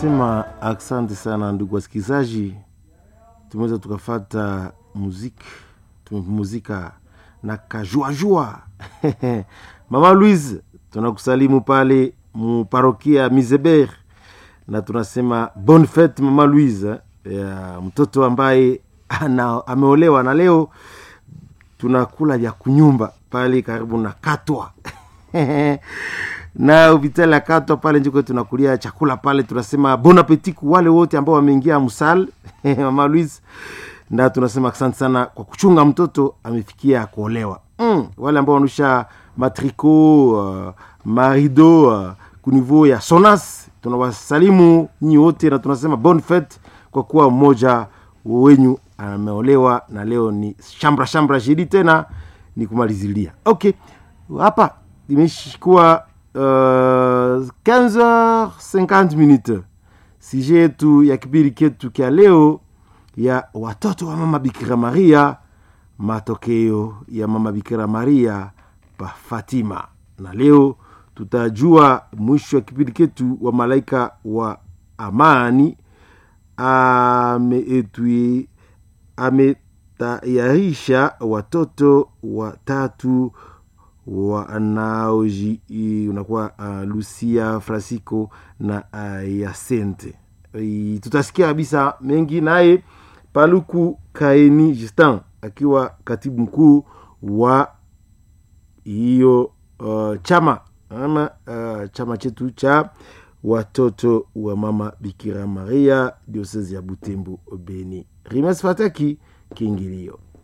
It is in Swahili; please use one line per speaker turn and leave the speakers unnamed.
tunasema asante sana ndugu wasikilizaji tumeweza tukafata muziki tumepumuzika na kajuajua mama louise tunakusalimu pale muparokia mizeber na tunasema bonne fete mama louise ya mtoto ambaye ana, ameolewa na leo tunakula vya kunyumba pale karibu na katwa na hospitali ya katwa pale njiko tunakulia chakula pale tunasema bon appetit ku wale wote ambao wameingia msal mama louise na tunasema asante sana kwa kuchunga mtoto amefikia kuolewa mm, wale ambao wanusha matrico uh, marido uh, kunivou ya sonas tunawasalimu nyinyi wote na tunasema bon fete kwa kuwa mmoja wenyu ameolewa na leo ni shambra shambra jidi tena ni kumalizilia okay hapa imeshikuwa uh, 15h50 minute sije yetu ya kipindi ketu kya leo ya watoto wa mama bikira maria matokeo ya mama bikira maria pa fatima na leo tutajua mwisho wa kipindi ketu wa malaika wa amani ameetui ametayarisha watoto watatu wanaoji unakuwa uh, lucia francisco na uh, yasente I, tutasikia kabisa mengi naye paluku kaeni justin akiwa katibu mkuu wa hiyo uh, chama ama uh, chama chetu cha watoto wa mama bikira maria diosezi ya butembo beni rimas fataki kiingilio